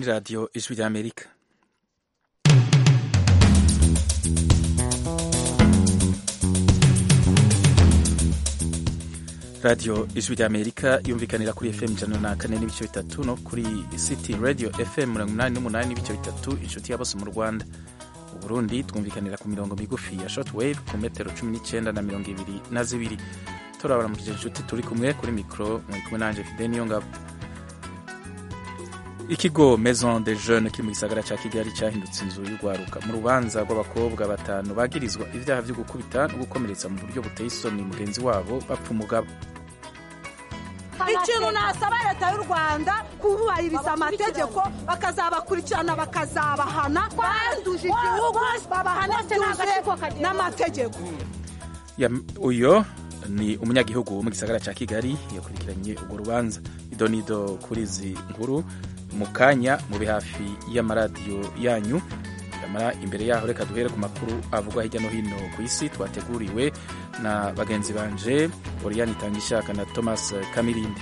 ni radiyo ijwi ry'amerika radiyo ijwi ry'amerika yumvikanira kuri fm ijana na kane n'ibice bitatu no kuri city radio fm mirongo inani n'umunani n'ibice bitatu inshuti ya bose mu rwanda mu burundi twumvikanira ku mirongo migufi ya shortwave ku metero cumi n'icyenda na mirongo ibiri na zibiri turabaramukije inshuti turi kumwe kuri mikoro muri kumwe nanjye fide niyo ngabo ikigo maison de jeune kiri mu gisagara cya kigali cyahindutse inzu y'urwaruka mu rubanza rw'abakobwa batanu bagirizwa ibyaha byo gukubita no gukomeretsa mu buryo buteye isoni mugenzi wabo bapfa umugabo ikintu nasaba leta y'u rwanda kubahiriza amategeko bakazabakurikirana bakazabahana banduje igihugu babahanatuje n'amategeko uyo ni umunyagihugu wo mu gisagara cya kigali yakurikiranye urwo rubanza idonido kuri izi nkuru mu kanya mube hafi y'amaradiyo yanyu yamara imbere yaho reka duhere ku makuru avugwa hirya no hino ku isi twateguriwe na bagenzi banje oriyani itangishaka na thomas kamirindi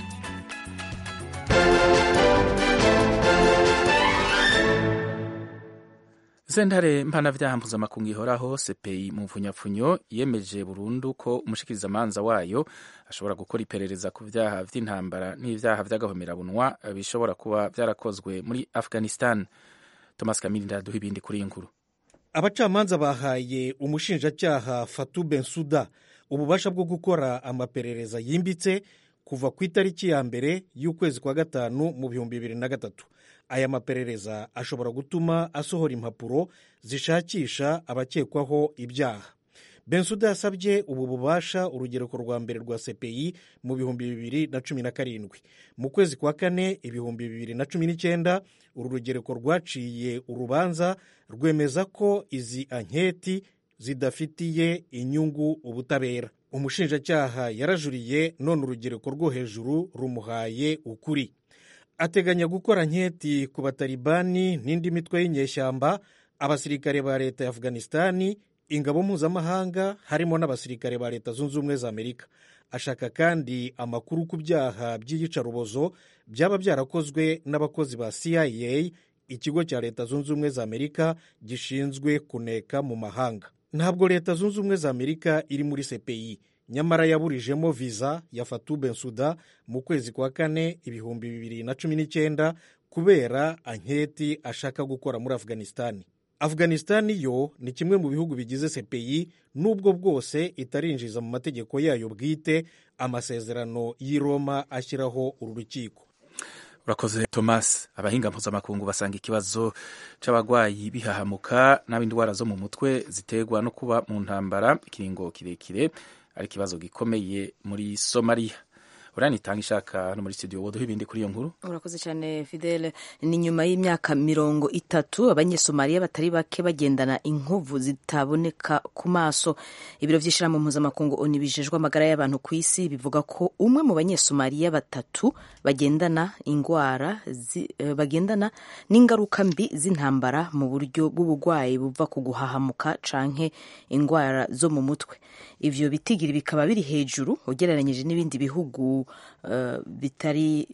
sentare mpanavyaha mpuzamakungu ihoraho cpi mu mfunyapfunyo yemeje burundu ko umushikirizamanza wayo ashobora gukora iperereza ku vyaha vy'intambara n'ivyaha vy'agahomerabunwa bishobora kuba vyarakozwe muri afghanistan thomas kamiri araduha ibindi kuri iyi nkuru abacamanza bahaye umushinjacyaha fatu bensuda ububasha bwo gukora amaperereza yimbitse kuva ku itariki ya mbere y'ukwezi kwa gatanu mu bihumbi bibiri na gatatu aya maperereza ashobora gutuma asohora impapuro zishakisha abakekwaho ibyaha bensuda yasabye ubu bubasha urugereko rwa mbere rwa cpi mu bihumbi bibiri na cumi na karindwi mu kwezi kwa kane ibihumbi bibiri na cumi n'icyenda uru rugereko rwaciye urubanza rwemeza ko izi anketi zidafitiye inyungu ubutabera umushinjacyaha yarajuriye none urugereko rwo hejuru rumuhaye ukuri ateganya gukora nketi ku batalibani n'indi mitwe y'inyeshyamba abasirikare ba leta ya afghanistani ingabo mpuzamahanga harimo n'abasirikare ba leta zunze ubumwe za amerika ashaka kandi amakuru ku byaha by'iyicarubozo byaba byarakozwe n'abakozi ba cia ikigo cya leta zunze ubumwe za amerika gishinzwe kuneka mu mahanga ntabwo leta zunze ubumwe za amerika iri muri cpi nyamara yaburijemo viza ya fatu bensuda mu kwezi kwa kane ibihumbi bibiri na cumi n'icyenda kubera anketi ashaka gukora muri afghanistani afghanistani yo ni kimwe mu bihugu bigize cpi n'ubwo bwose itarinjiza mu mategeko yayo bwite amasezerano y'i roma ashyiraho uru rukiko urakoze thomas abahinga mpuzamakungu basanga ikibazo c'abagwayi bihahamuka n'ab'indwara zo mu mutwe ziterwa no kuba mu ntambara ikiringo kirekire ari ikibazo gikomeye muri somaliya urani itanga ishaka hano muri studio woduha ibindi kuri iyo nkuru urakoze cyane fidele ni nyuma y'imyaka mirongo itatu abanyesomaliya batari bake bagendana inkovu zitaboneka ku maso ibiro by'ishyirahamwe mpuzamakungu oni bijejwe amagara y'abantu ku isi bivuga ko umwe mu banyesomaliya batatu bagendana indwara uh, bagendana n'ingaruka mbi z'intambara mu buryo bw'uburwayi buva ku guhahamuka canke indwara zo mu mutwe ivyo bitigiri bikaba biri hejuru ugereranyije n'ibindi bihugu uh, bitari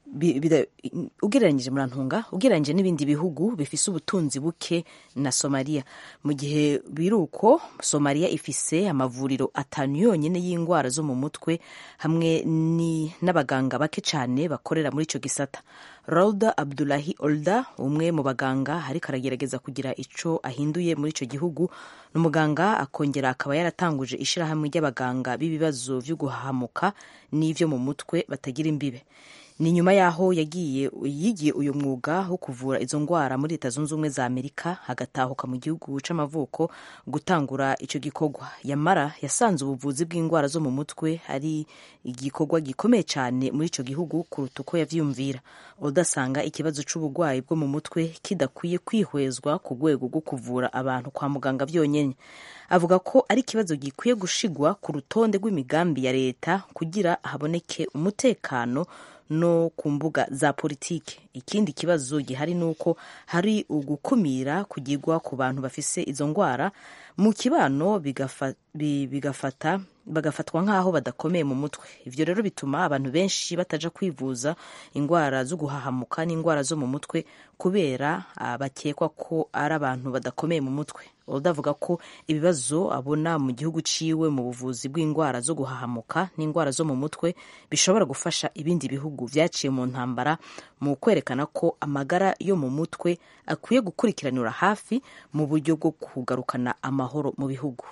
ugereranyije murantunga ugereranyije n'ibindi bihugu bifise ubutunzi buke na somaliya mu gihe biri uko somaliya ifise amavuriro atanu yonyine y'indwara zo mu mutwe hamwe n'abaganga bake cyane bakorera muri icyo gisata Rauda Abdullahi Olda umwe mu baganga ariko aragerageza kugira icyo ahinduye muri icyo gihugu ni umuganga akongera akaba yaratanguje ishyirahamwe ry'abaganga b'ibibazo byo guhahamuka n'ibyo mu mutwe batagira imbibe ni nyuma y'aho yagiye yigiye uyu mwuga wo kuvura izo ndwara muri leta zunze ubumwe za amerika agatahuka mu gihugu c'amavuko gutangura icyo gikorwa yamara yasanze ubuvuzi bw'indwara zo mu mutwe ari igikorwa gikomeye cyane muri icyo gihugu kuruta uko yavyumvira udasanga ikibazo c'uburwayi bwo mu mutwe kidakwiye kwihwezwa ku rwego rwo kuvura abantu kwa muganga byonyine avuga ko ari ikibazo gikwiye gushigwa ku rutonde rw'imigambi ya leta kugira haboneke umutekano no ku mbuga za politiki ikindi kibazo gihari ni uko hari ugukumira kugirwa ku bantu bafise izo ndwara mu kibano bigafa, bi, bigafata bagafatwa nk'aho badakomeye mu mutwe ivyo rero bituma abantu benshi bataja kwivuza indwara zo guhahamuka n'indwara zo mu mutwe kubera uh, bakekwa ko ari abantu badakomeye mu mutwe Oda avuga ko ibibazo abona mu gihugu ciwe mu buvuzi bw'indwara zo guhahamuka n'indwara zo mu mutwe bishobora gufasha ibindi bihugu vyaciye mu ntambara mu kwerekana ko amagara yo mu mutwe akwiye gukurikiranira hafi mu buryo bwo kugarukana amahoro mu bihugu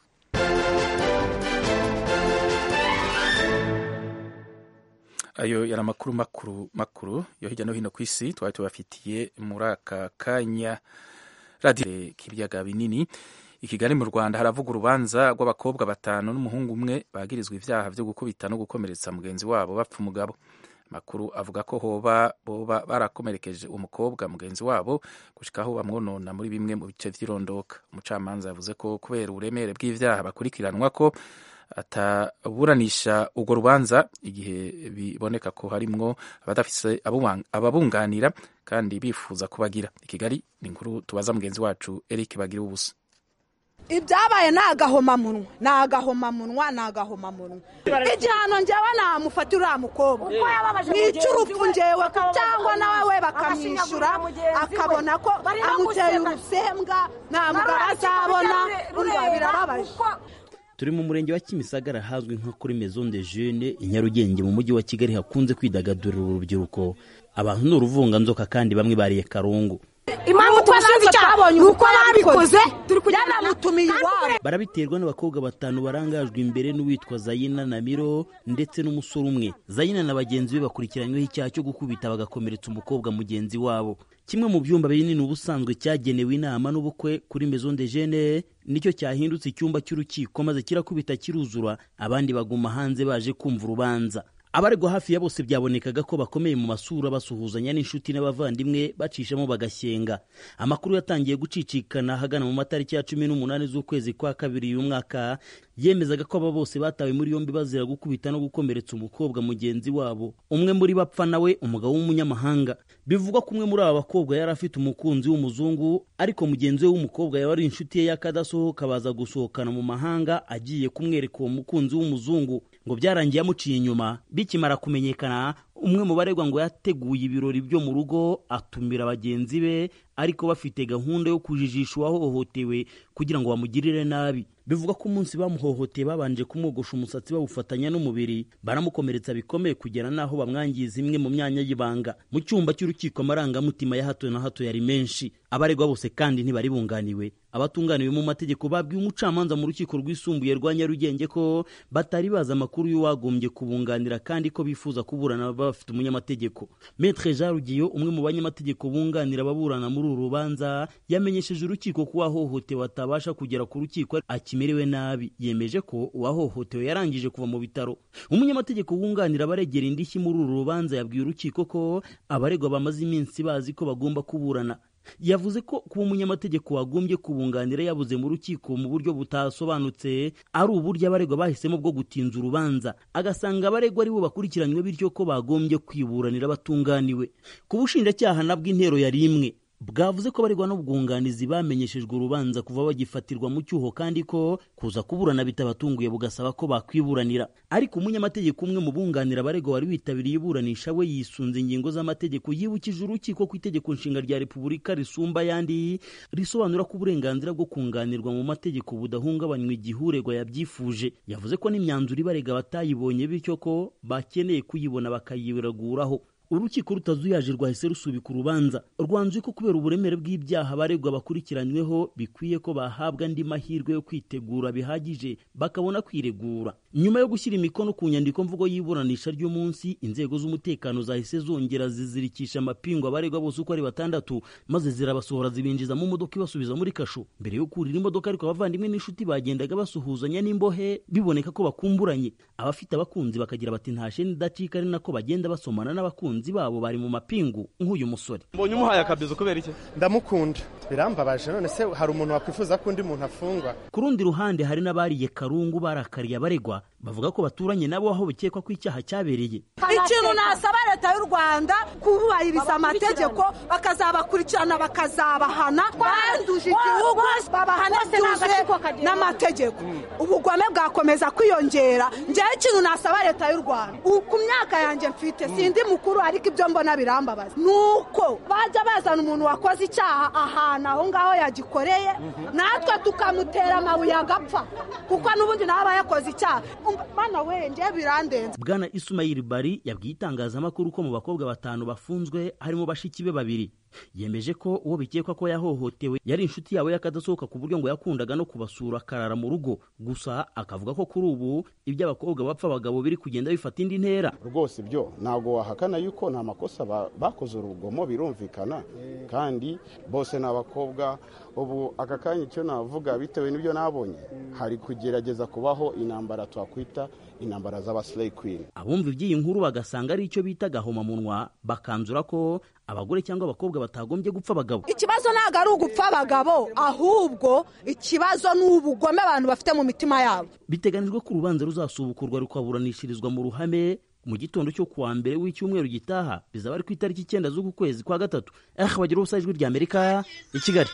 ayo yari amakuru makuru makuru yo hirya no hino ku isi twari tubafitiye muri aka kanya radiyo k'ibiyaga binini i kigali mu rwanda haravuga urubanza rw'abakobwa batanu n'umuhungu umwe bagirizwa ibyaha byo gukubita no gukomeretsa mugenzi wabo bapfa umugabo amakuru avuga ko hoba boba barakomerekeje umukobwa mugenzi wabo gushikaho bamwonona muri bimwe mu bice vy'irondoka umucamanza yavuze ko kubera uburemere bw'ivyaha bakurikiranwa ko ataburanisha urwo rubanza igihe biboneka ko harimwo abadafise ababunganira kandi bifuza kubagira i kigali ni inkuru tubaza mugenzi wacu eric bagira ubusa ibyabaye ni agahomamunwa ni agahomamunwa ni agahomamunwa igihano njyewe namufata uriya mukobwa nica urupfu njyewe cyangwa nawe bakamwishyura akabona ko amuteye urusembwa ntabwo azabona urumva birababaje turi mu murenge wa kimisagara hazwi nko kuri maison de jeune i nyarugenge mu mujyi wa kigali hakunze kwidagadurira urubyiruko abantu ni uruvunganzoka kandi bamwe bariye karungu impamvu tubashinze icyaha ni uko babikoze yanamutumiye iwabo barabiterwa n'abakobwa batanu barangajwe imbere n'uwitwa zayina na miro ndetse n'umusore umwe zayina na bagenzi be bakurikiranyweho icyaha cyo gukubita bagakomeretsa umukobwa mugenzi wabo kimwe mu byumba binini ubusanzwe cyagenewe inama n'ubukwe kuri maison de jeune nicyo cyahindutse icyumba cy'urukiko maze kirakubita kiruzura abandi baguma hanze baje kumva urubanza abaregwa hafi ya bose byabonekaga ko bakomeye mu masura basuhuzanya n'inshuti n'abavandimwe bacishamo bagashyenga amakuru yatangiye gucicikana ahagana mu matariki ya cumi n'umunani z'ukwezi kwa kabiri uyu mwaka yemezaga ko aba bose batawe muri yombi bazira gukubita no gukomeretsa umukobwa mugenzi wabo umwe muri bapfa nawe umugabo w'umunyamahanga bivugwa ko umwe muri aba bakobwa yari afite umukunzi w'umuzungu ariko mugenzi we w'umukobwa yaba ari inshuti ye y'akadasohoka baza gusohokana mu mahanga agiye kumwereka uwo mukunzi w'umuzungu ngo byarangiye amuciye inyuma bikimara kumenyekana umwe mu baregwa ngo yateguye ibirori byo mu rugo atumira bagenzi be ariko bafite gahunda yo kujijisha uwahohotewe kugira ngo bamugirire nabi bivuga ko umunsi bamuhohoteye babanje kumwogosha umusatsi bawufatanya n'umubiri baramukomeretsa bikomeye kugera n'aho bamwangiza imwe mu myanya y'ibanga mu cyumba cy'urukiko amarangamutima ya hato na hato yari menshi abaregwa bose kandi ntibari bunganiwe abatunganiwe mu mategeko babwiye umucamanza mu rukiko rwisumbuye rwa nyarugenge ko batari bazi amakuru y'uwagombye kubunganira kandi ko bifuza kuburana bafite umunyamategeko metre jean rugiyo umwe mu banyamategeko bunganira ababurana muri uru rubanza yamenyesheje urukiko ko uwahohotewe atabasha kugera ku rukiko akimerewe nabi yemeje ko uwahohotewe yarangije kuva mu bitaro umunyamategeko wunganira abaregera indishyi muri uru rubanza yabwiye urukiko ko abaregwa bamaze iminsi bazi ko bagomba kuburana yavuze ko kuba umunyamategeko wagombye kubunganira yabuze mu rukiko mu buryo butasobanutse ari uburyo abaregwa bahisemo bwo gutinza urubanza agasanga abaregwa ari bo bakurikiranywe bityo ko bagombye kwiburanira batunganiwe ku bushinjacyaha nabwo intero yari imwe bwavuze ko baregwa n'ubwunganizi bamenyeshejwe urubanza kuva bagifatirwa mu cyuho kandi ko kuza kuburana bitabatunguye bugasaba ko bakwiburanira ariko umunyamategeko umwe mu bunganira abaregwa wari witabiriye iburanisha we yisunze ingingo z'amategeko yibukije urukiko ko itegeko nshinga rya repubulika risumba ayandi risobanura ko uburenganzira bwo kunganirwa mu mategeko budahungabanywa igihe uregwa yabyifuje yavuze ko n'imyanzuro ibarega batayibonye bityo ko bakeneye kuyibona bakayiraguraho urukiko rutazuyaje rwahise rusubika urubanza rwanzuye ko kubera uburemere bw'ibyaha abaregwa bakurikiranyweho bikwiye ko bahabwa andi mahirwe yo kwitegura bihagije bakabona kwiregura nyuma yo gushyira imikono ku nyandiko mvugo y'iburanisha ry'umunsi inzego z'umutekano zahise zongera zizirikisha amapingu abaregwa bose uko ari batandatu maze zirabasohora zibinjiza mu modoka ibasubiza muri kasho mbere yo kurira imodoka ariko abavandimwe n'inshuti bagendaga basuhuzanya n'imbohe biboneka ko bakumburanye abafite abakunzi bakagira bati nta sheni idacika ari nako bagenda basomana n'abakunzi babo bari mu mapingu nk'uyu musore mbonye umuhaye akabizo kubera iki ndamukunda birambabaje none se hari umuntu wakwifuza ko undi muntu afungwa ku rundi ruhande hari n'abariye karungu barakariye abaregwa bavuga ko baturanye nabo aho bikekwa ko icyaha cyabereye ikintu nasaba leta y'u rwanda kubahiriza amategeko bakazabakurikirana bakazabahana banduje igihugu babahane byuzuye n'amategeko ubugome bwakomeza kwiyongera njyewe ikintu nasaba leta y'u rwanda ku myaka yanjye mfite sindi mukuru ariko ibyo mbona birambabaza ni uko bajya bazana umuntu wakoze icyaha ahantu aho ngaho yagikoreye natwe tukamutera amabuye agapfa kuko n'ubundi nawe aba yakoze icyaha mana we njyewe birandenze bwana isumayiri bari yabwiye itangazamakuru ko mu bakobwa batanu bafunzwe harimo bashiki be babiri yemeje ko uwo bikekwa ko yahohotewe yari inshuti yabo y'akadasohoka ku buryo ngo yakundaga no kubasura akarara mu rugo gusa akavuga ko kuri ubu ibyo abakobwa bapfa abagabo biri kugenda bifata indi ntera rwose byo ntabwo wahakana yuko nta makosa bakoze urugomo birumvikana kandi bose ni abakobwa ubu aka kanya icyo navuga bitewe n'ibyo nabonye hari kugerageza kubaho intambara twakwita intambara z'abasileyi kwini abumva iby'iyi nkuru bagasanga ari icyo bita gahomamunwa bakanzura ko abagore cyangwa abakobwa batagombye gupfa abagabo ikibazo ntabwo ari ugupfa abagabo ahubwo ikibazo ni ubugome abantu bafite mu mitima yabo biteganijwe ko urubanza ruzasubukurwa rukaburanishirizwa mu ruhame mu gitondo cyo kuwa mbere w'icyumweru gitaha bizaba ari ku itariki icyenda z'uku kwezi kwa gatatu aha bagira ubusa ijwi rya amerika i kigali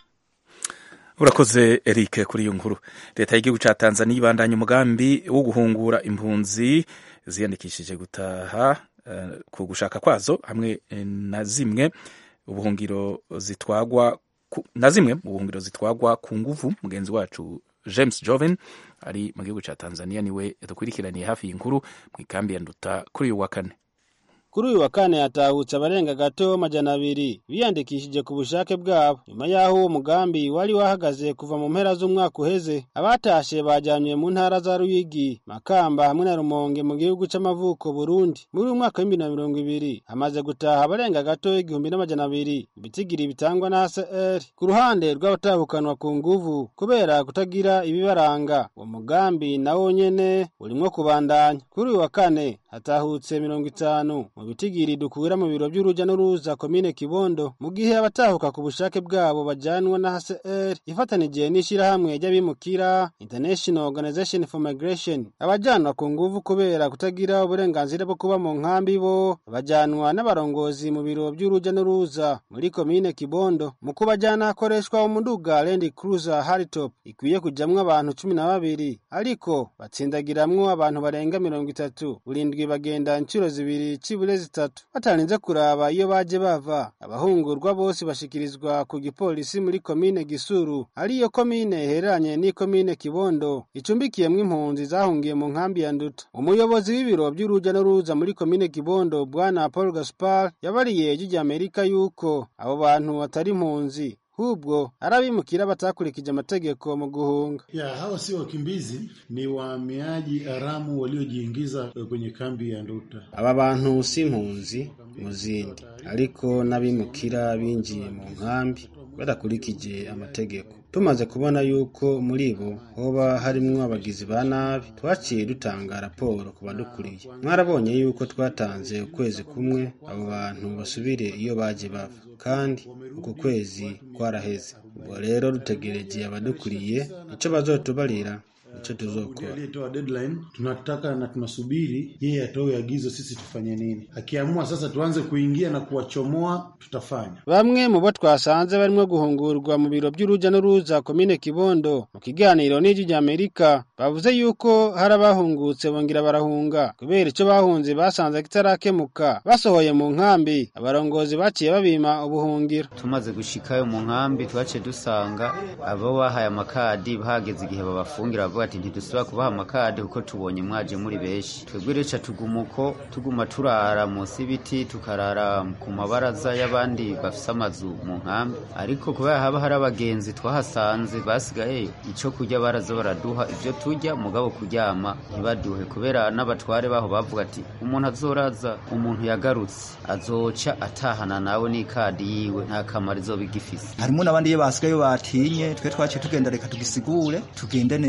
urakoze eric kuri iyo nkuru leta y'igihugu cya tanzania ibandanya umugambi wo guhungura impunzi ziyandikishije gutaha ku gushaka kwazo hamwe na zimwe ubuhungiro zitwagwa na zimwe mu buhungiro zitwagwa ku nguvu mugenzi wacu james joven ari mu gihugu cya tanzania niwe dukurikiraniye hafi y'inkuru mu ikambi ya nduta kuri uyu wa kane kuri uyu wa kane hatahutse abarenga gato majana abiri biyandikishije ku bushake bwabo nyuma y'aho uwo mugambi wari wahagaze kuva mu mpera z'umwaka uheze abatashe bajyanywe mu ntara za ruyigi makamba hamwe na rumonge mu gihugu c'amavuko burundi muri uyu mwaka w'ibihumbi na mirongo ibiri hamaze gutaha abarenga gato igihumbi n'amajana abiri ibitigiri bitangwa na hcr ku ruhande rw'abatahukanwa ku nguvu kubera kutagira ibibaranga uwo mugambi nawo nyene urimwo kubandanya kuri uyu wa kane hatahutse mirongo itanu mu bitigiri dukura mu biro by'uruja n'uruza komine kibondo mu gihe abatahuka ku bushake bwabo bajanwa na hcr ifatanije n'ishirahamwe ry'abimukira international organization for migration abajanwa ku nguvu kubera kutagira uburenganzira bwo kuba mu nkambi bo bajanwa n'abarongozi mu biro by'uruja n'uruza muri komine kibondo mu kubajana hakoreshwa umuduga land cruiser hardtop ikwiye kujamwo abantu cumi na babiri ariko batsindagiramwo abantu barenga mirongo itatu burindwi bagenda inshuro zibiri cibure zitatu batarinze kuraba iyo baje bava abahungurwa bose bashikirizwa ku gipolisi muri komine gisuru ariyo komine ihereranye n'ikomine kibondo icumbikiyemwo impunzi zahungiye mu nkambi ya nduta umuyobozi w'ibiro by'uruja n'uruza muri komine kibondo bwana paul gaspar yabariye ijwi amerika yuko abo bantu batari impunzi hubwo arabimukira batakurikije amategeko mu guhunga. Ya, hawa si wakimbizi, ni wahamiaji haramu waliojiingiza kwenye kambi ya Nduta. Aba bantu si impunzi mu zindi, ariko n'abimukira binjiye mu nkambi badakurikije amategeko. tumaze kubona yuko muri bo hoba harimwo abagizi ba nabi twaciye dutanga raporo ku badukuriye mwarabonye yuko twatanze ukwezi kumwe abo bantu basubire iyo baje bava kandi uku kwezi kwaraheze ubwo rero dutegereje abadukuriye icyo bazotubarira icyo tuzokora aliyetoa deadline tunataka na tunasubiri yeye atoe agizo sisi tufanye nini akiamua sasa tuanze kuingia na kuwachomoa tutafanya bamwe mu bo twasanze barimo guhungurwa mu biro by'uruja n'uruza komine kibondo mu kiganiro n'ijwi rya amerika bavuze yuko hari abahungutse bongera barahunga kubera icyo bahunze basanze kitarakemuka basohoye mu nkambi abarongozi baciye babima ubuhungiro tumaze gushikayo mu nkambi twaciye dusanga abo bahaye amakadi bahageze igihe babafungira bavuga ati ntidusubira kubaha amakadi kuko tubonye mwaje muri benshi twebwe rero tuguma uko tuguma turara munsi y'ibiti tukarara ku mabaraza y'abandi bafise amazu mu nkambi ariko kubera haba hari abagenzi twahasanze basigaye icyo kurya baraza baraduha ibyo turya mugabo kuryama ntibaduhe kubera n'abatware baho bavuga ati umuntu azoraza umuntu yagarutse azoca atahana nawe n'ikadi yiwe nta kamaro izoba igifise harimo n'abandi iyo basigaye batinye twe twaciye tugenda reka tugisigure tugende neza nta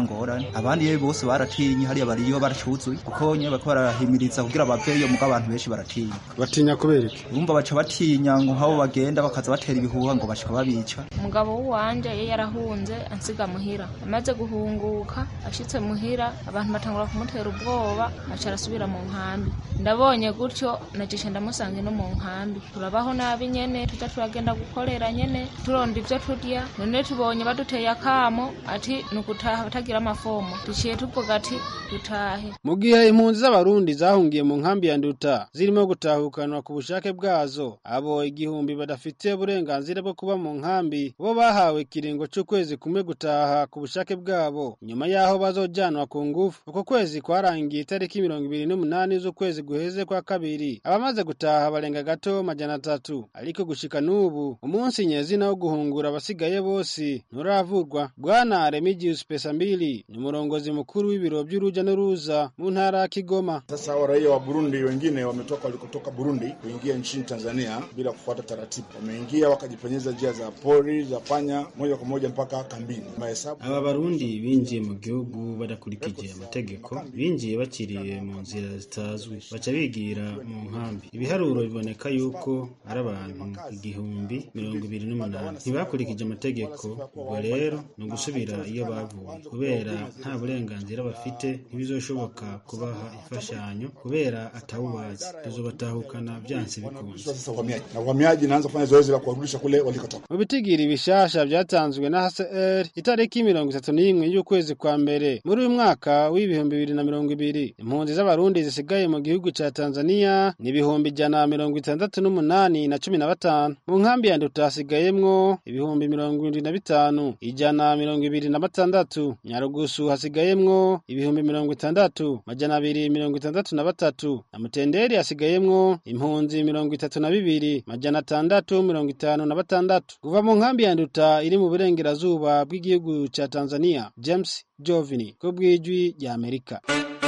atangorane abandi yewe bose baratinye hariya bariyo baracuzuye kuko nyine bariko barahimiriza kugira baveyo muga abantu benshi baratinya batinya kubera iki urumva baca batinya ngo nk'abo bagenda bakaza batera ibihuha ngo bashika babica umugabo w'uwanje ye yarahunze ansiga muhira amaze guhunguka ashitse muhira abantu batangura kumutera ubwoba aca arasubira mu nkambi ndabonye gutyo nacishe ndamusanga no mu nkambi turabaho nabi nyene tuja turagenda gukorera nyene turonda ivyo turya none tubonye baduteye akamo ati nukutaha batagira amafomo duciye tuvuga ati dutahe mu gihe impunzi z'abarundi zahungiye mu nkambi ya nduta zirimo gutahukanwa ku bushake bwazo abo igihumbi badafite uburenganzira bwo kuba mu nkambi bo bahawe ikiringo c'ukwezi kumwe gutaha ku bushake bwabo nyuma y'aho bazojanwa ku ngufu uko kwezi kwarangiye itariki mirongo ibiri n'umunani z'ukwezi guheze kwa kabiri abamaze gutaha barenga gato majana atatu ariko gushika n'ubu umunsi nyezina wo guhungura abasigaye bose nturavurwa bwana remigius pesa mbili ni umurongozi mukuru w'ibiro by'uruja n'uruza mu ntara ya kigoma sasa hao raia wa burundi wengine wametoka walikotoka burundi kuingia nchini tanzania bila kufuata taratibu wameingia wakajipenyeza njia za pori za panya moja kwa moja mpaka kambini mahesabu aba barundi binjiye mu gihugu badakurikije amategeko binjiye bakiriye mu nzira zitazwi baca bigira mu nkambi ibiharuro biboneka yuko ari abantu igihumbi mirongo ibiri n'umunani ntibakurikije amategeko ubwo rero ni ugusubira iyo bavuye kubera nta burenganzira bafite ntibizoshoboka kubaha imfashanyo kubera atawubazi tuzobatahukana byanse bikunze sasa uhamiaji na uhamiaji inaanza kufanya zoezi la kuwarudisha kule walikotoka mu bitigiri bishasha byatanzwe na HCR itariki mirongo itatu n'imwe y'ukwezi kwa mbere muri uyu mwaka w'ibihumbi bibiri na mirongo ibiri impunzi z'abarundi zisigaye mu gihugu ca Tanzania ni ibihumbi ijana mirongo itandatu n'umunani na cumi na batanu mu nkambi ya Nduta hasigayemwo ibihumbi mirongo irindwi na bitanu ijana mirongo ibiri na batandatu Nyarugusu hasigayemwo ibihumbi mirongo itandatu majana abiri mirongo itandatu na batatu na Mutenderi hasigayemwo impunzi mirongo itatu na bibiri majana atandatu mirongo itanu na batandatu kuva mu nkambi ya Nduta iri mu burengerazuba bw'igihugu ca Tanzania James Jovini ko bw'ijwi rya Amerika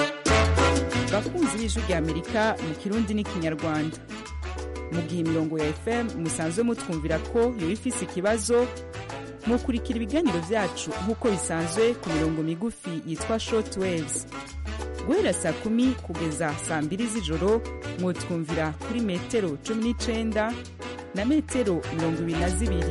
bakunzi b'ijwi rya amerika mu kirundi n'ikinyarwanda mu gihe imirongo ya fm musanzwe mutwumvira ko yoba ifise ikibazo mukurikira ibiganiro vyacu nk'uko bisanzwe ku mirongo migufi yitwa short waves guhera saa kumi kugeza saa mbiri z'ijoro mwotwumvira kuri metero cumi n'icenda na metero mirongo ibiri na zibiri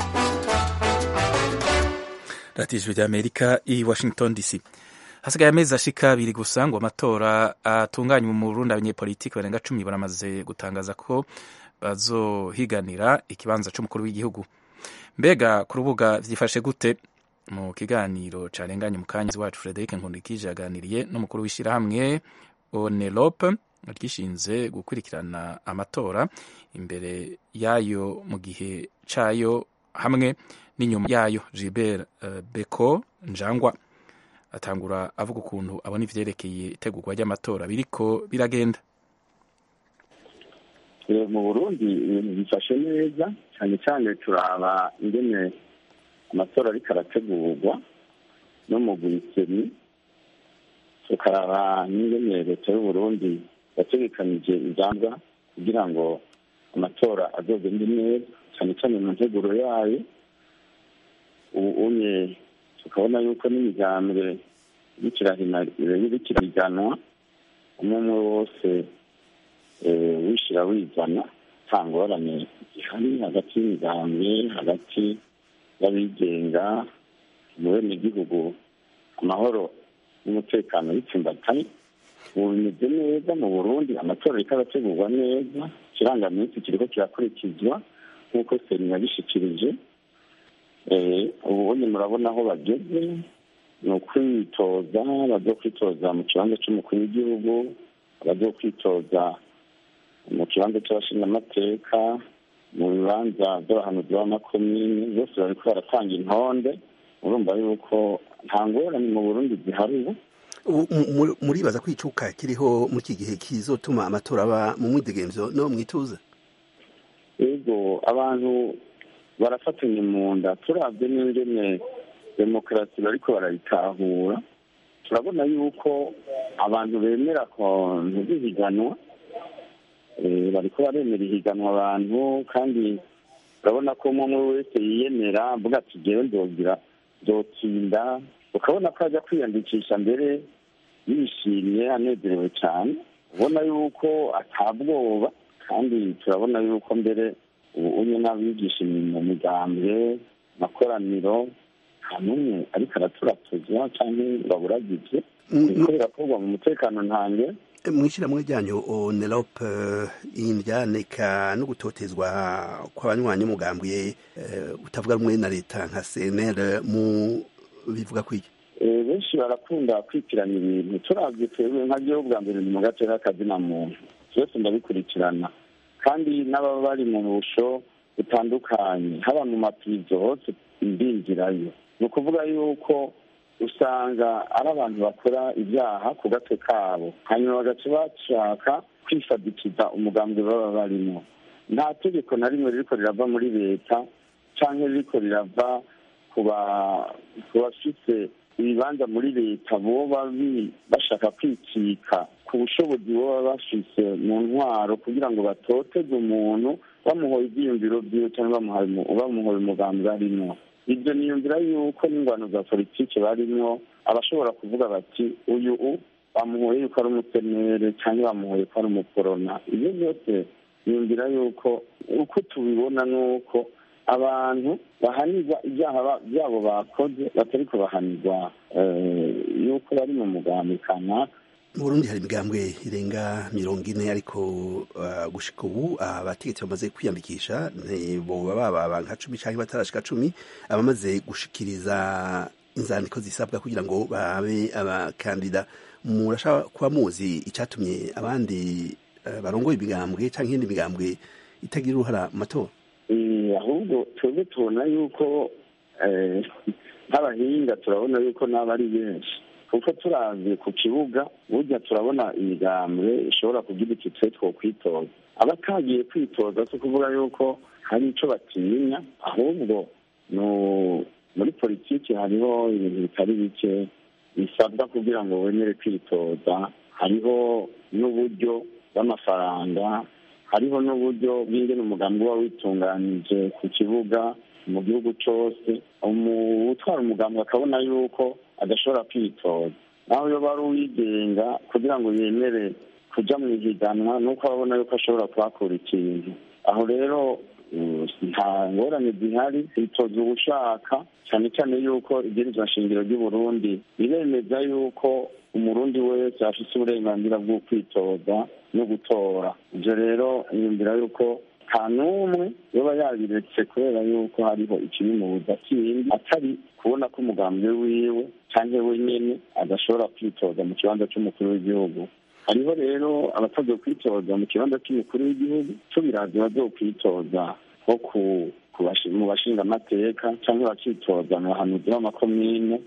radiyo ijwi ry'amerika i washington dc hasigaye amezi ashika abiri gusa ngo amatora atunganywe mu Burundi abanyepolitiki barenga cumi baramaze gutangaza ko bazohiganira ikibanza c'umukuru w'igihugu mbega ku rubuga vyifashe gute mu kiganiro carenganye mu kanya wacu Frederic Nkundikije yaganiriye n'umukuru w'ishirahamwe Onelope ryishinze gukurikirana amatora imbere yayo mu gihe cayo hamwe n'inyuma yayo Gilbert uh, Beko Njangwa atangura avuga ukuntu abona ivyerekeye itegurwa ry'amatora biriko biragenda mu burundi ibintu bifashe neza cyane cyane turaba ingene amatora ariko arategurwa no mu guhisemi tukaraba n'ingene leta y'uburundi yategekanije ingamba kugira ngo amatora azogende neza cyane cyane mu nteguro yayo ubu unye tukabona yuko n'imigambwe y'ibikirahiganwa umwe umwe wose wishira wizana nta ngorane zihari hagati y'imigambwe hagati y'abigenga mu benegihugu amahoro n'umutekano bitsimbatanye ubu bimeze neza mu burundi amatora ariko arategurwa neza ikirangaminsi kiriko kirakurikizwa nk'uko seni yabishikirije ubu bonye murabona aho bageze ni ukwitoza bazo kwitoza mu kibanza cy'umukuru w'igihugu bazo kwitoza mu kibanza cy'abashingamateka mu bibanza by'abahanuzi b'amakomini bose bariko baratanga intonde urumva yuko nta ngorane mu burundi zihari ubu muribaza ko icuka kiriho muri iki gihe kizotuma amatora aba mu mwidegemvyo no mwituze yego abantu barafatanya mu nda turabye n'ingene demokarasi bariko barayitahura turabona yuko abantu bemera kontu z'ihiganwa bariko baremera ihiganwa abantu kandi urabona ko umwe umwe wese yiyemera avuga ati jewe ndogira nzotsinda ukabona ko ajya kwiyandikisha mbere yishimye anezerewe cyane ubona yuko atabwoba kandi turabona yuko mbere ubu unye n'abigisha mu migambwe makoraniro nta n'umwe ariko araturatuzwa cyangwa ngo aburagize biriko birakorwa mu mutekano ntange mwishyirahamwe ryanyu onerope indyaneka no gutotezwa kw'abanywanyi mugambwe utavuga rumwe na leta nka cnr mu bivuga kwiki benshi barakunda kwitiranya ibintu turabye twebwe nka byo bwa mbere ni mu gace k'akazina muntu byose ndabikurikirana kandi n'ababa bari mu busho butandukanye haba mu mapizo hose ndinjirayo ni ukuvuga yuko usanga ari abantu bakora ibyaha ku gatwe kabo hanyuma bagaca bashaka kwifadikiza umugambi baba barimo nta tegeko na rimwe ririko rirava muri leta cyangwa ririko rirava ku bafite ibibanza muri leta boba bashaka kwikika ku bushobozi boba bafise mu ntwaro kugira ngo batoteze umuntu bamuhoye ibyiyumviro byiwe cyangwa bamuhoye umugambi barimo ibyo niyumvira yuko n'ingwano za politiki barimo abashobora kuvuga bati uyu u bamuhoye yuko ari umusenere cyangwa bamuhoye ko ari umukorona ibyo byose niyumvira yuko uko tubibona ni uko abantu bahanirwa ibyaha byabo bakoze batari kubahanirwa yuko bari mu mugambi kanaka mu burundi hari imigambwe irenga mirongo ine ariko gushika ubu abategetsi bamaze kwiyandikisha boba baba nka cumi cyangwa batarashika cumi abamaze gushikiriza inzandiko zisabwa kugira ngo babe abakandida murashaka kuba muzi icyatumye abandi barongoye imigambwe cyangwa iyindi migambwe itagira uruhara mu matora ahubwo twebwe tubona yuko nk'abahinga turabona yuko n'aba ari benshi kuko turavye ku kibuga burya turabona imigambwe ishobora kugira iki twe two kwitoza abatagiye kwitoza si ukuvuga yuko hari ico batinya ahubwo muri politiki hariho ibintu bitari bike bisabwa kugira ngo wemere kwitoza hariho n'uburyo bw'amafaranga hariho n'uburyo bw'ingene umugambi uba witunganije ku kibuga mu gihugu cyose utwara umugambi akabona yuko adashobora kwitoza nawe iyo bari uwigenga kugira ngo yemere kujya mu ihiganwa nuko ababona yuko ashobora kuhakura ikintu aho rero nta ngorane zihari itoza ubushaka cyane cyane yuko ibwirizwa shingiro ry'uburundi riremeza yuko umurundi wese afite uburenganzira bwo kwitoza no gutora ibyo rero yumvira yuko nta n'umwe yoba yabiretse kubera yuko hariho ikibimubuza kindi atari kubona ko umugambi wiwe cyangwa we nyine adashobora kwitoza mu kibanza cy'umukuru w'igihugu hariho rero abataze kwitoza mu kibanza cy'umukuru w'igihugu tubirazi bazokwitoza nko ku mu bashinga amateka cyangwa bakitoza mu bahanuzi b'amakomine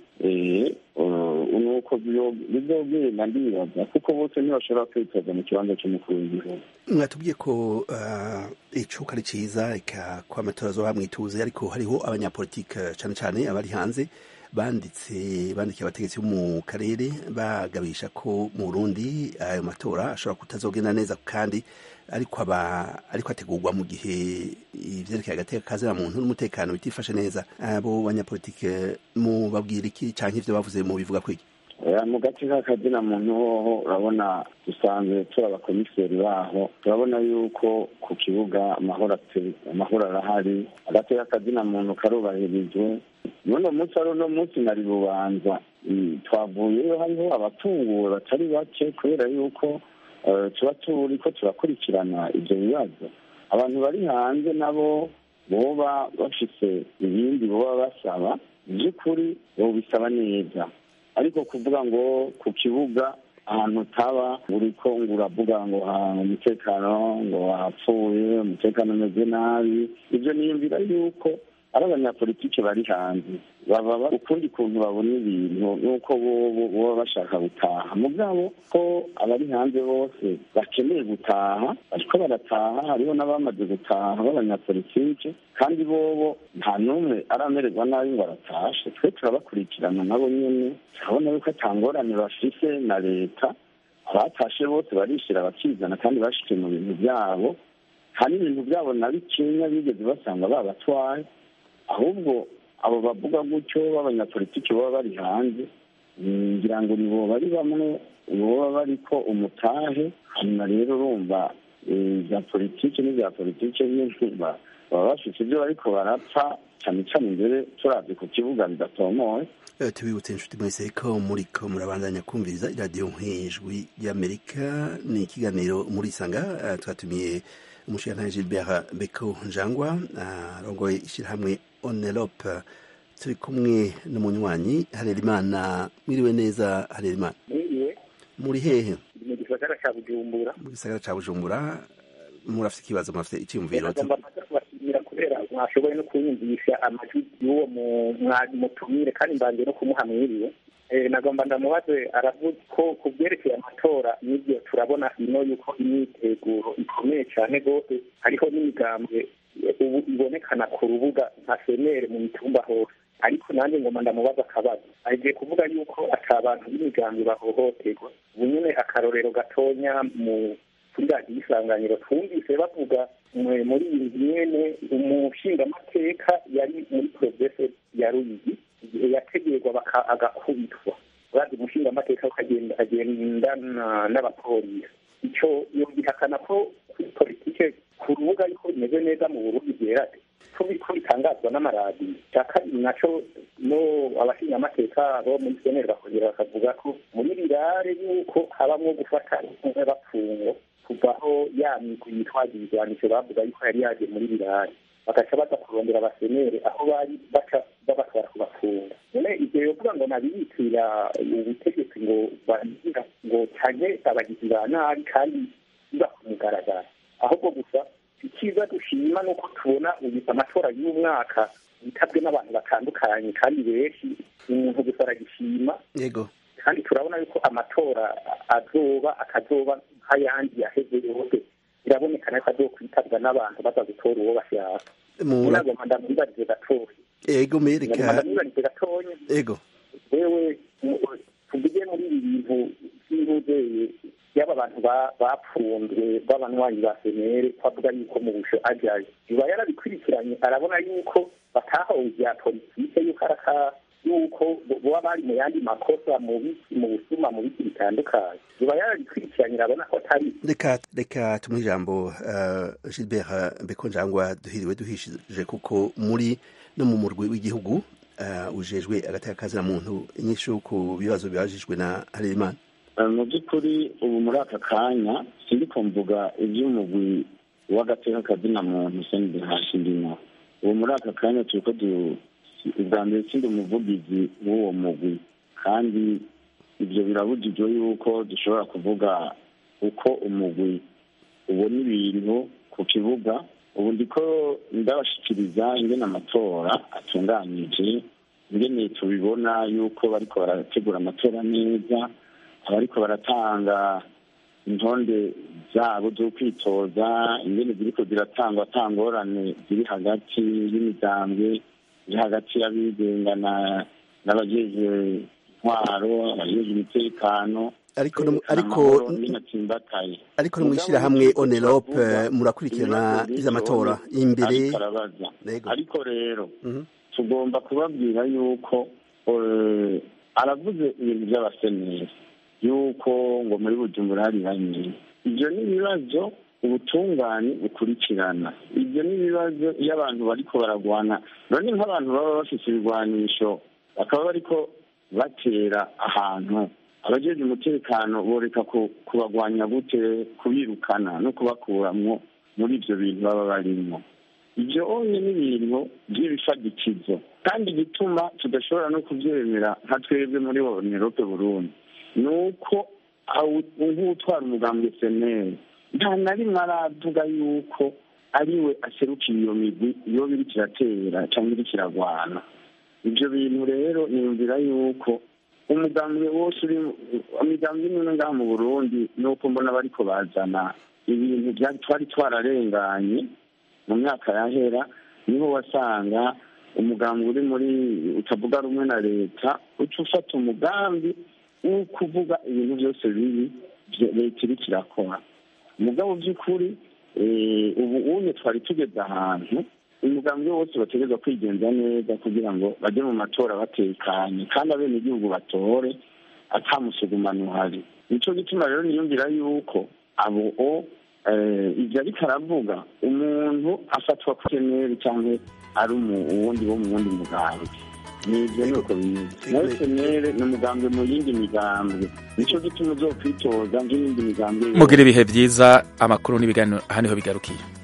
nuko bizogenda ndibaza kuko bose ntibashobora kwitoza mu kibanza cy'umukuru w'igihugu mwatubwiye ko icuka ari cyiza ko amatora azoba mwituze ariko hariho abanyapolitike cyane cyane abari hanze banditse bandikiye abategetsi bo mu karere bagabisha ko mu Burundi ayo matora ashobora kutazogenda neza kandi ariko aba ariko ategurwa mu gihe ivyerekeye agateka kazira muntu n'umutekano bitifashe neza abo banyapolitike mu babwira iki canke ivyo bavuze mu bivuga kwiki mu gace k'akazina muntu hoho urabona dusanzwe turi abakomiseri baho turabona yuko ku kibuga amahoro arahari agate k'akazina muntu karubahirijwe n'uno munsi ari uno munsi nari bubanza twavuyeyo hariho abatunguwe batari bake kubera yuko tuba turi ko turakurikirana ibyo bibazo abantu bari hanze nabo boba bafise ibindi boba basaba by'ukuri bobisaba neza ariko kuvuga ngo ku kibuga ahantu utaba buri ko ngo uravuga ngo umutekano ngo wapfuye umutekano umeze nabi ibyo niyumvira yuko ari abanyapolitiki bari hanze baba ukundi kuntu babona ibintu nuko boba bashaka gutaha mugabo ko abari hanze bose bakeneye gutaha bariko barataha hariho n'abamaze gutaha b'abanyapolitike kandi bobo nta n'umwe aramererwa nabi ngo aratashe twe turabakurikirana nabo nyene turabona yuko ata ngorane bafise na leta abatashe bose barishira bakizana kandi bashikiye mu bintu byabo nta n'ibintu byabo na bikenya bigeze basanga babatwaye ahubwo abo bavuga gutyo b'abanyapolitiki baba bari hanze ngira ngo nibo bari bamwe baba bariko umutahe hanyuma rero urumva ibya politiki n'ibya politiki baba bafite ibyo bariko barapfa cyane cyane imbere turavye ku kibuga bidatomoye tubibutse inshuti mwese ko muriko murabandanya kumviriza iradiyo nk'ijwi ry'amerika ni ikiganiro murisanga twatumiye umushirantahe gilbert beko njangwa arongoye ishyirahamwe onerope turi kumwe n'umunywanyi harerimana mwiriwe neza harerimana mwiriwe muri hehe mu gisagara ca bujumbura mu gisagara ca bujumbura murafite ikibazo murafite icyiyumviro nagomba maze kubashimira kubera mwashoboye no kunyumvisha amajwi y'uwo mutumire kandi mbanje no kumuha mwiriwe nagomba ndamubaze aravuga ko ku byerekeye amatora n'ibyo turabona ino yuko imyiteguro ikomeye cyane rwose hariho n'imigambwe ubu ibonekana ku rubuga nka senere mu mitumba hose ariko nanjye ngoma ndamubaza akabazo agiye kuvuga yuko ata abantu b'imigambwe bahohoterwa ubu nyine akarorero gatonya mu kuri radiyo isanganiro twumvise bavuga muri iyi nyene umushingamateka yari muri porogirese ya ruyigi igihe yategerwa agakubitwa urazi umushingamateka agendana n'abapolisi icyo yumvikana ko kuri politike ku rubuga yuko bimeze neza mu burundi byerade ko biriko bitangazwa n'amaradiyo cya kabiri naco no abashingamateka bo muri seneri bakongera bakavuga ko muri birare yuko habamwo gufata umwe bapfungo kuvaho ya migwi yitwaje ibigwanisho bavuga yuko yari yaje muri birare bagaca baza kurondera abasenere aho bari baca babatwara kubafunga none ivyo yovuga ngo nabiyitira ubutegetsi ngo bagira ngo canke abagizi ba nabi kandi biba ku mugaragaro ahubwo gusa icyiza dushima ni uko tubona uyu amatora y'umwaka yitabwe n'abantu batandukanye kandi benshi umuntu gusa aragishima yego kandi turabona yuko amatora azoba akazoba nk'ayandi yaheze yose birabonekana yuko azokwitabwa n'abantu baza gutora uwo bashaka nagomba ndamwibarize gatoya ego mereka ndamwibarize gatoya ego wewe tuvuge muri ibi bintu by'inzobere yaba abantu bapfunzwe b'abanywanyi ba senere twavuga yuko mu busho ajaye biba yarabikurikiranye arabona yuko batahawe ibya politike yuko araka yuko boba bari mu yandi makosa mu biki mu busuma mu biki bitandukanye biba yarabikurikiranye arabona ko atari reka reka tumuhe ijambo uh, gilbert bekonjangwa duhiriwe duhishije kuko muri no mu murwi w'igihugu uh, ujejwe agateka kazina muntu inyishu ku bibazo bibajijwe na harerimana mu by'ukuri ubu muri aka kanya sindiko mvuga iby'umugwi w'agateka kazina muntu sendi hasi ndimo ubu muri aka kanya turiko ubwa mbere sindi umuvugizi w'uwo mugwi kandi ibyo birabujijwe yuko dushobora kuvuga uko umugwi ubona ibintu ku kibuga ubu ndiko ndabashikiriza ingene amatora atunganyije ingene tubibona yuko bariko barategura amatora neza abariko baratanga intonde zabo zo kwitoza ingene ziriko ziratangwa atangorane ziri hagati y'imigambwe ziri hagati y'abigenga n'abajejwe intwaro abajejwe umutekano ariko ariko ariko mwishyira hamwe onerope murakurikirana iby'amatora imbere ariko rero tugomba kubabwira yuko aravuze ibintu by'abaseneri yuko ngo muri bujumbura hari bamwe ibyo ni ibibazo ubutungane bukurikirana ibyo ni ibibazo iyo abantu bariko baragwana none nk'abantu baba bafite ibigwanisho bakaba bariko batera ahantu abajeje umutekano boreka kubagwanya gute kubirukana no kubakuramwo muri ibyo bintu baba barimo ibyo onye ni ibintu by'ibifadikizo kandi igituma tudashobora no kubyemera nka twebwe muri onerope burundi ni uko nk'utwara umugambwe seneri nta na rimwe aravuga yuko ariwe aserukira iyo migwi iyo biri kiratera cyangwa iri kiragwana ibyo bintu rero niyumvira yuko umugambwe wose uri imigambwe imwe ngaha mu burundi ni uko mbona bariko bazana ibintu twari twararenganye mu myaka yahera niho wasanga umugambi uri muri utavuga rumwe na leta uca ufata umugambi wo kuvuga ibintu byose bibi leta iri kirakora umugabo by'ukuri ubu unye twari tugeze ahantu umugambi wose bategereza kwigenza neza kugira ngo bajye mu matora batekanye kandi abenegihugu batore atamusugumano uhari nico gituma rero niyumvira yuko abo ibyo ariko aravuga umuntu afatwa ku seneri cyangwa ari uwundi wo mu wundi mugambi nibyo ni uko bimeze nawe senere ni umugambi mu yindi migambwe nico gituma uzokwitoza nk'iyindi migambwe mugira ibihe byiza amakuru n'ibiganiro aha niho bigarukiye